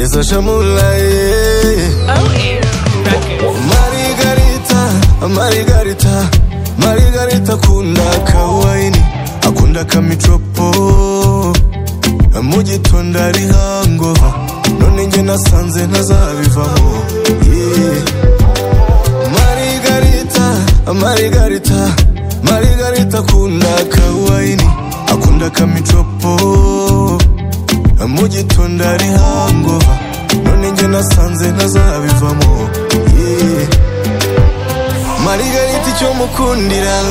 Sasha Mulaye Marigarita, Marigarita Marigarita akunda kawaini akunda kamitropo mu gitondo ari hango none njye nasanze ntazabivaho Yeah. Marigarita, Marigarita Marigarita akunda kawaini akunda kamitropo mu gitondo ari hango none njye nasanze ntazabivamo Yeah. marigarita icyo mukundira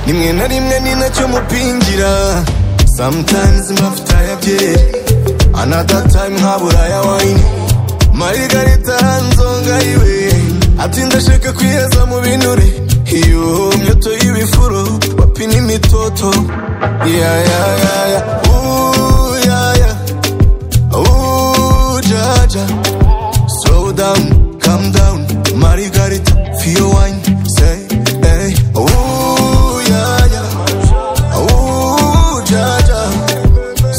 nimwe na rimwe ni nacyo mupingira sometimes mafuta ya byeri another time nkabura ya wine marigarita nzonga iwe ati ndashaka kwiheza mu binure iyo myoto y'ibifuro bapina imitoto ya ya ya ya Ooh, ya ya Ooh, ja, ja. Slow down, calm down, Margarita, feel wine, say, hey, ooh, yeah, yeah, ooh, ja, ja.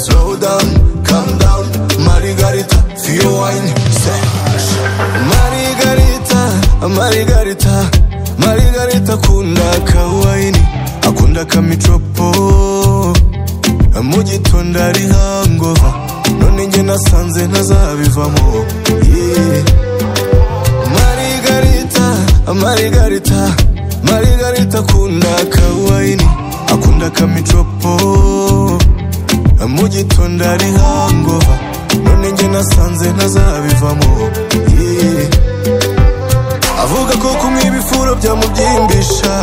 Slow down, calm down, Margarita, feel wine, say, Margarita, Margarita, Margarita, akunda kawaini, akunda kamitropo, mu gitondo ari hangover none njye nasanze ntazabivamo Yeah. marigarita marigarita marigarita akunda kawaini akunda kamitropo mu gitondo ari hangover none njye nasanze ntazabivamo Yeah. avuga ko kumwe ibifuro byamubyimbisha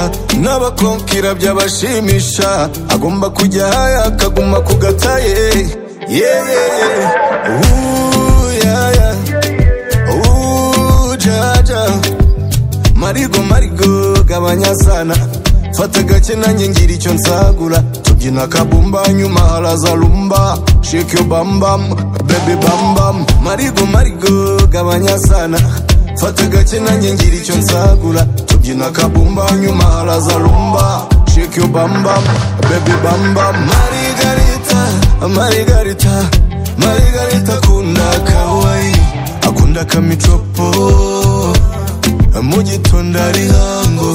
n'abakonkira byabashimisha agomba kujya haya akaguma ku gataye yeyeye uyaya ujaja marigo marigo gabanya sana fata gake nanjye ngira icyo nsagura tubyina kabumba nyuma haraza rumba shake yo bambam baby bambam marigo marigo gabanya sana fata gake nanjye ngira icyo nsagura tubyina kabumba nyuma haraza rumba shake yo bambam baby bambam marigarita marigarita marigarita akunda kawaii akunda kamitropo mu gitondo ari hango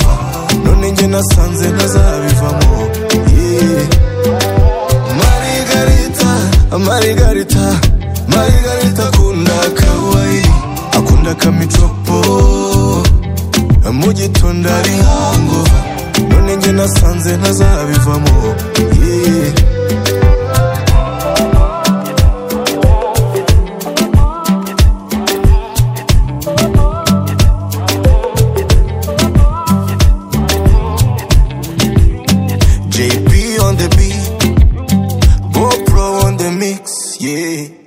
none njye nasanze ntazabivamo Yeah. marigarita marigarita marigarita akunda kawaii akunda kamitropo mu gitondo ari hango none njye nasanze ntazabivamo Yeah. JP on the beat, Bopro on the mix, yeah.